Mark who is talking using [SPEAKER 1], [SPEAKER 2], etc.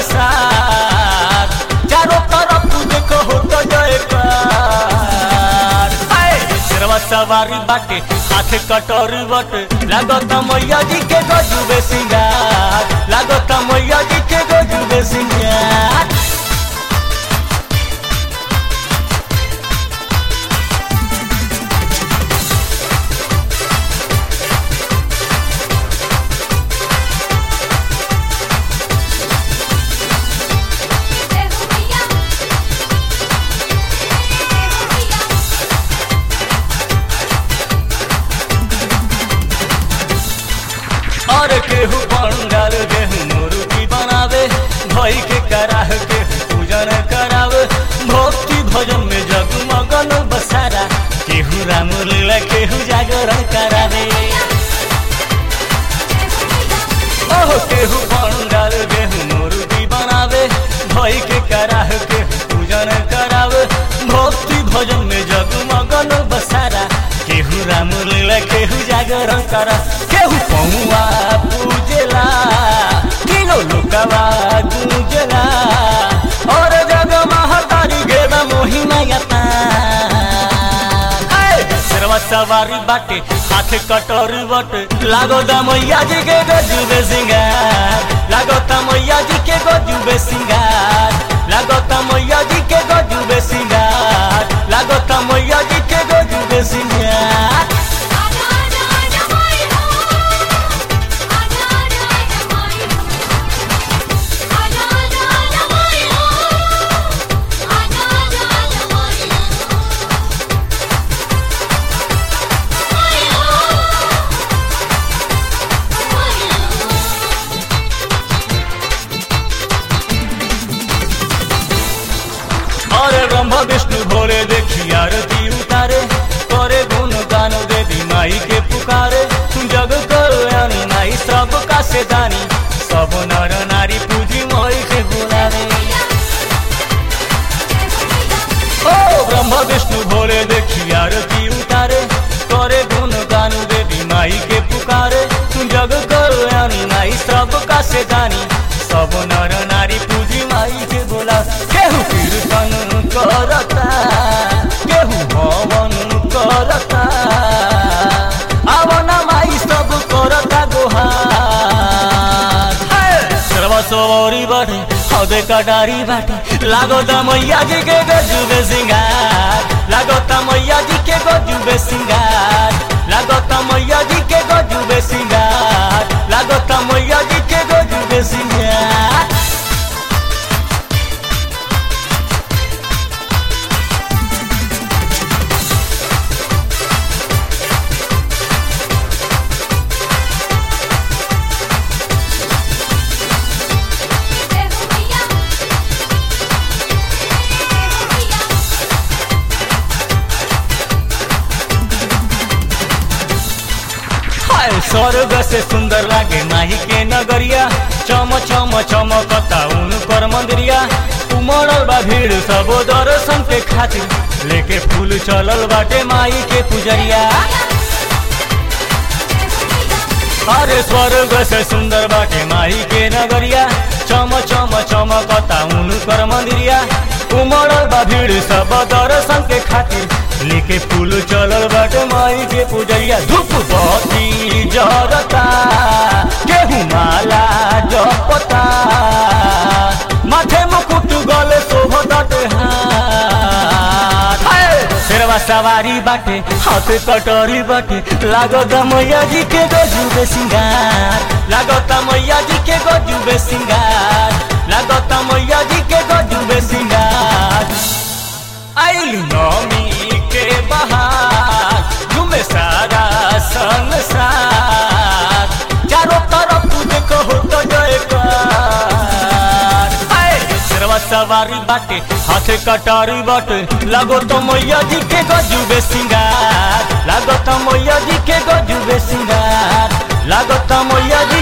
[SPEAKER 1] संसार चारों तरफ देखो होता जयकार हाय शेरवा सवारी बाटे हाथ कटोरी बटे लागत मैया जी के गजुबे सिंगार लागत मैया जी के गजुबे सिंगार
[SPEAKER 2] जय हो मैया जय हो मैया
[SPEAKER 1] और केहू पंडाल गेहूं मुर्गी बनावे भई के कराह के पूजन करावे भक्ति भजन में जगमगन बसारा केहू राम लीला केहू जागरण करावे ओह केहू पंडाल गेहूं मुर्गी बनावे भई के कराह के पूजन करावे भक्ति भजन में जगमगन बसारा केहू राम लीला केहू जागरण करा केहू पौआ पूजेला किलो लोकवा गूंजला और जग महतारी गेदा मोहिमा यता शेरवा सवारी बाटे हाथ कटोरी बटे लागो दा मैया जी के गजुबे सिंगार लागो ता मैया जी के गजुबे सिंगार लागो ता मैया जी के गजुबे सिंगार लागो ता मैया जी के गजुबे सिंगार
[SPEAKER 2] आजा आजा आजा माई हो आजा आजा आजा माई हो आजा आजा आजा माई हो आजा आजा आजा माई हो माई हो माई हो
[SPEAKER 1] अरे ब्रह्मा विष्णु भोले देखी आरती उतारे करे गुण गान देवी माई के पुकारे जग कल्याणी माई सब का से दानी सब नर नारी पूजी माई के बुलावे ओ ब्रह्मा विष्णु भोले देखी आरती उतारे करे गुण गान देवी माई के पुकारे जग कल्याणी माई सब का से दानी सब नर नारी पूजी माई के बोला केहू कीर्तन करता केहू हवन करता आवना माई सब करता गुहार सर्व सवारी बाटे हौदे कटारी बाटे लागो ता मैया जी के गजुबे सिंगार लागो ता मैया जी के गजुबे सिंगार लागो ता मैया जी के गजुबे सिंगार लागो ता मैया जी के गजुबे सिंगार
[SPEAKER 2] जय हो मैया जय हो मैया
[SPEAKER 1] हाय स्वर्ग से सुंदर लागे माही के नगरिया चम चम चमकता उनकर मंदिरिया उमड़ल बा भीड़ सब दर्शन के खातिर लेके फूल चलल बाटे माई के पुजरिया अरे स्वर्ग से सुंदर बाटे माई के नगरिया चम चम चमकता उनकर मंदिरिया उमड़ल बा भीड़ सब दर्शन के खातिर लेके फूल चलल बाटे माई के पुजरिया धूप बत्ती जरता गेहूं माला जपता माथे मुकुट गले शोभताटे हाथ हाय! शेरवा सवारी बाटे हाथ कटोरी बाटे लागत मैया जी के गजुबे सिंगार लागत मैया जी के गजुबे सिंगार लागत मैया जी के गजुबे सिंगार आइल नौमी के बहार घूमे सारा संसार चारों तरफ देखो होता जयकार हाय! शेरवा सवारी बाटे हाथे कटारी बाटे लागो तो मैया जी के गजुबे सिंगार लागो तो मैया जी के गजुबे सिंगार लागो तो मैया जी